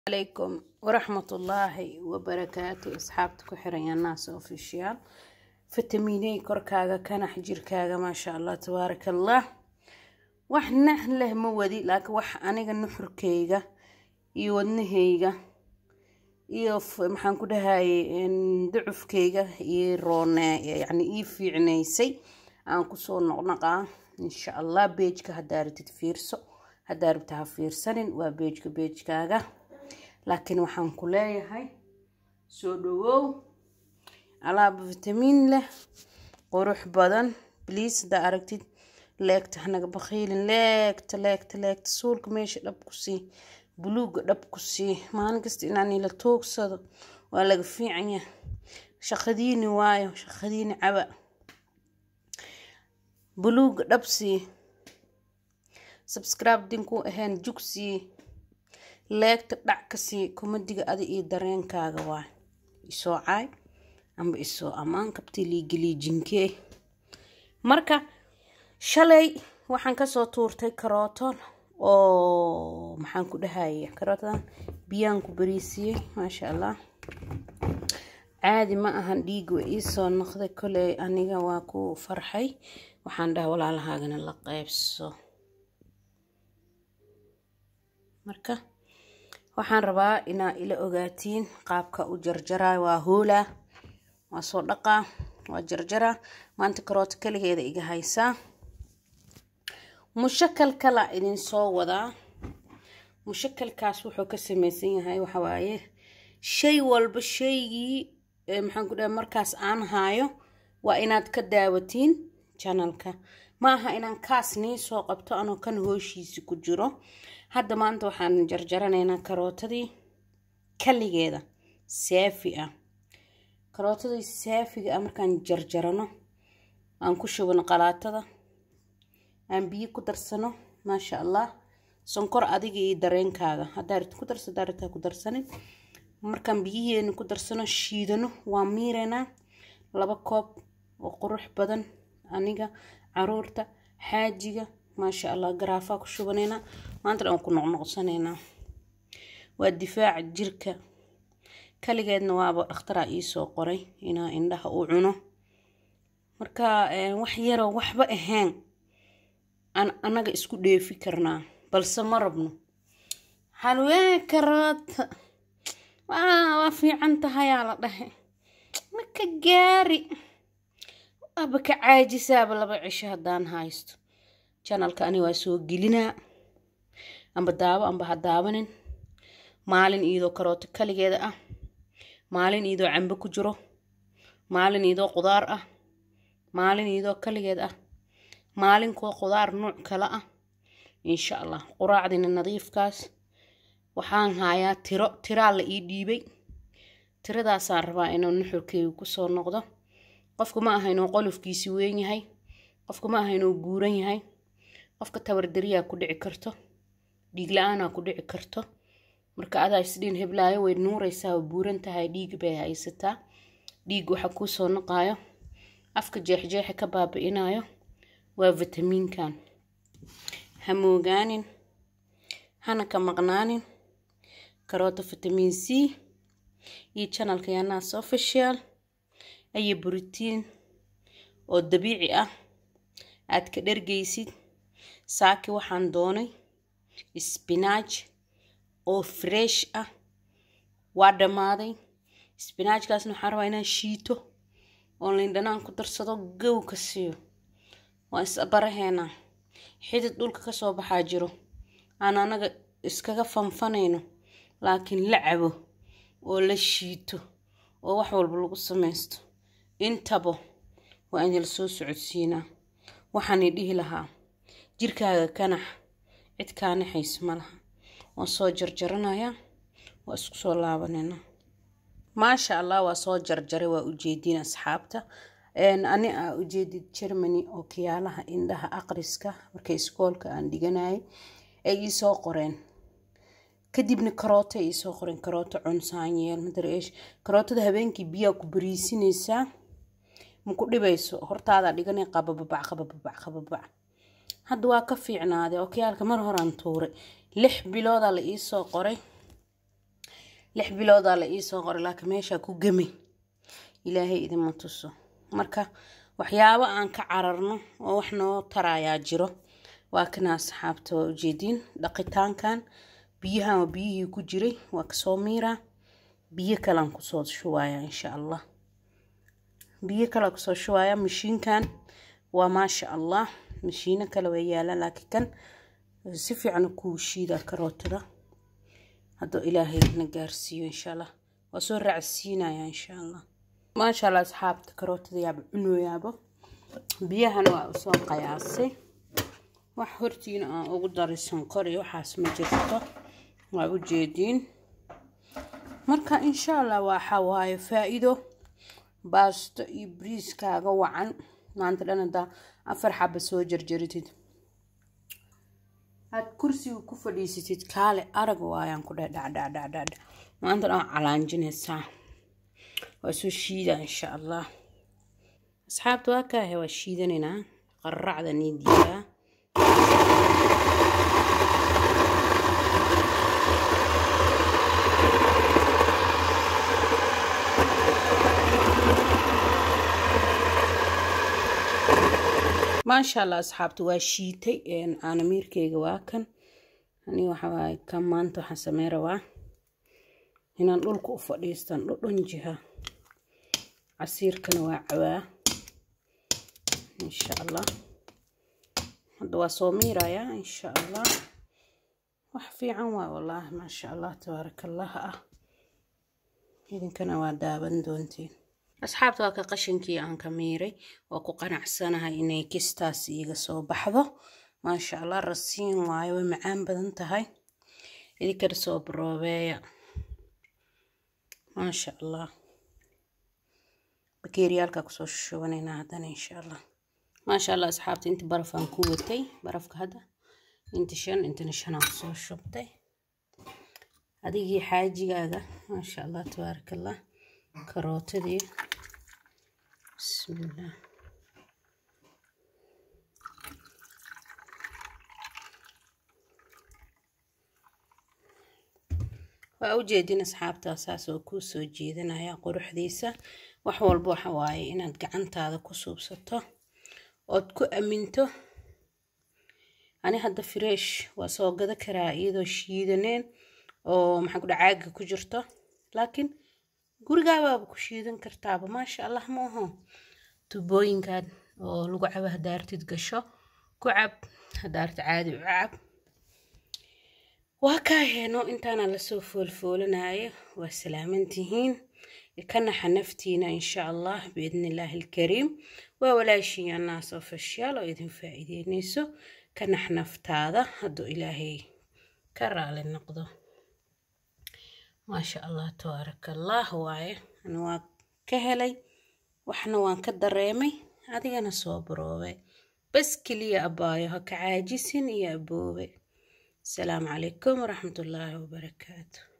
عليكم ورحمة الله وبركاته أصحابتك وحرين الناس أوفيشيال فيتاميني كركاغا كان حجيركاغا ما شاء الله تبارك الله وحنا له مودي لكن وح أنا نحركيغا iyo wadnahayga iyo maxaan ku dhahaye ducufkayga ii roone yani ii fiicnaysay aan kusoo noqnaqaa insha allah beejka haddaa rabtid fiirso haddaa rabta ha fiirsanin waa beejka beejkaaga laakiin waxaan ku leeyahay soo dhawow alaab vitamiin leh qurux badan bliis haddaa aragtid leegta hanaga bakhiilin leegta leegta leegta suulka meesha dhab ku sii buluuga dhab ku sii maalin kasta inaan ila toogsado waa laga fiican yahay shaqadiini waayo shaqadiini caba buluuga dhab sii subscribe dinku ahayn jug sii leegta dhac ka sii komadiga adi iyo dareenkaaga waa isoo caay amba isoo ammaan kabti liigiliijinkee marka shalay waxaan kasoo tuurtay karooton oo maxaan ku dhahaya karootadan biyaan ku bariisiyey maasha allah caadi ma ahan dhiig way iisoo noqday koley aniga waa ku farxay waxaan dhaha walaalahaagana la qeybso marka waxaan rabaa inaa ila ogaatiin qaabka u jarjarayo waa hoolaa waa soo dhaqaa waa jarjaraa maanta karooto kaligeeda iga haysaa mushakal kala idin soo wadaa mushakalkaas wuxuu ka sameysan yahay waxawaaye shay walba shaygii maxaan ku dhaha markaas aan haayo waa inaad ka daawatiin janalka ma aha inaan kaas nii soo qabto anoo kan hooshiisi ku jiro hadda maanta waxaan jarjaranaynaa karootadii kaligeeda saafi ah karootadii saafiga ah markaan jarjarano aan ku shubano qalaatada aan biyo ku darsano maasha allah sonkor adiga iyo dareenkaaga hadaarit ku darsa daarita ku darsanin markaan biyiheena ku darsano shiidano waa miireynaa laba koob oo qurux badan aniga caruurta xaajiga maasha allah garaafaa ku shubaneynaa maanta dhan ku noqnoqsaneynaa waa difaaca jirka kaligeedna waaba dhakhtaraa iisoo qoray inaa indhaha u cuno marka wax yaroo waxba ahayn aan anaga isku dheefi karnaa balse ma rabno halwee karoota waa fiican tahayaa la dhahe maka gaari waaba ka caajisaaba laba cisho haddaan haysto janalka ani waa soo gelinaa amba daabo amba ha daabanin maalin iidoo karooto kaligeeda ah maalin iidoo cambe ku jiro maalin iidoo qudaar ah maalin iidoo kaligeed ah maalinkoo qudaar nuuc kale ah insha allah quraacdina nadiifkaas waxaan hayaa tiro tiraa la ii dhiibay tiradaasaan rabaa inuu nuxurkeygu kusoo noqdo qofka ma aha inuu qolofkiisi weyn yahay qofka ma aha inuu buuran yahay qofka tabardariyaa ku dhici karto dhiig la-aanaa ku dhici karto marka adaa isdhiin heblaayo way nuuraysaa oo buuran tahay dhiig bay haysataa dhiig waxa kuusoo noqaayo afka jeexjeexa ka baabi-inayo waa vitamiinkan ha moogaanin hana ka maqnaanin karooto vitamiin c iyo janalka yanaas official ayo borotiin oo dabiici ah aad ka dhergaysid saaki waxaan doonay spinaaj oo fresh ah waa dhammaaday spinaajkaasna waxaan rabaa inaan shiito oo lindhanaan ku darsado gow ka siiyo waa isbaraheena xidid dhulka kasoo baxaa jiro aan anaga iskaga fanfanayno laakiin la cabo oo la shiito oo wax walba lagu samaysto intaba waa in la soo socodsiinaa waxaan dhihi lahaa jirkaaga kanax cid kaanaxayso ma laha waan soo jarjaranayaa waa isku soo laabanayna maasha allah waa soo jarjaray waa ujeediin asxaabta ani aa ujeedid germany oo kiyaalaha indhaha aqriska markay iskoolka aan dhiganayay ay iisoo qoreen kadibna karooto ay iisoo qoreen karooto cunsaanyeel madareesh karootada habeenkii biyaa ku bariisinaysaa ma ku dhibayso hortaadaa dhiganay qabababac qabababac qababac hadda waa ka fiicnaaday oo kiyaalka mar horaan tuuray lix biloodaa la iisoo qoray lix biloodaa la iisoo qoray laakiin meeshaa ku gemay ilaahay idinma tuso marka waxyaabo aan ka cararno oo wax noo tarayaa jiro waa kana asxaabta waa ujeediin dhaqitaankan biyahan waa biyihii ku jiray waa kasoo miiraa biyo kalean kusoo shubaaya insha allah biyo kale kusoo shubaaya mashiinkan waa maasha allah mashiino kale way yaalaan laakiin kan si fiican kuu shiida karootada hadduu ilaahay na gaarsiiyo insha allah waa soo raacsiinaya insha allah maasha allah asxaabta karootada yaaba cunooyaaba biyahana waa usoo qayaasay wax hortiina aan ugu daray sonkor iyo waxaas ma jirto waa ujeediin marka insha allah waxa waaye faa-iido baasto iyo briiskaaga wacan maanta dhan haddaa afar xaba soo jarjaritid aad kursiga ku fadhiisatid kaale arag waayaan ku dheh dhacdhacdhacdhacdha maanta dhan calaanjinaysaa waa soo shiidaa insha allah asxaabta waa kaahe waa shiidanaynaa qarracda niidiyaa maasha allah asxaabta waa shiitay caanamiirkeyga waa kan ani waxawaaye kan maanta waxaan samey rabaa inaan dhulka u fadhiistan dhudhan jiha casiirkana waa cawaa insha allah hadda waa soo miirayaa insha allah wax fiican waa wallaahi maasha allah tabaaraka allah ah idinkana waa daawan doontiin asxaabta waa ka qashinkii aan ka miiray waa ku qanacsanahay inay kistaas iiga soo baxdo maasha allah rasiin waayo way macaan badan tahay idinkana soo baroobeeya maasha allah bakeeriyaalkaa kusoo shubanaynaa haddana insha allah maasha allah asxaabta inta barafaan ku watay barafka hadda inta shan intana shanaan kusoo shubtay adigii xaajigaaga maasha allah tabaaraka allah karootadii bismillaah waa ujeedin asxaabtaa saas oo kuu soo jeedinaya quruxdiisa wax walba waxa waaye inaad gacantaada ku suubsato ood ku aminto ani hadda fresh waa soo gada karaa iyadoo shiidaneen oo maxaa kudha caaga ku jirto laakiin gurigaabaaba ku shiidan kartaaba maasha allah maaho tubooyinkan oo lagu cabo hadaartid gasho ku cab hadaarta caadi u cab waa kaa heeno intaana lasoo foolfoolanayo waa salaamantihiin kanaxa naftiina insha allah biidni illaahi alkariim waa walaashiin annaas ofashiyaal oo idin faa'iideynayso kanax naftaada hadduu ilaahay ka raali noqdo maasha allah tabaaraka allah waaye ani waa ka helay waxna waan ka dareemay adigana soo baroobay bas keliya abaayo ha ka caajisin iyo aboobe asalaamu calaykum waraxmatullaahi wabarakaatu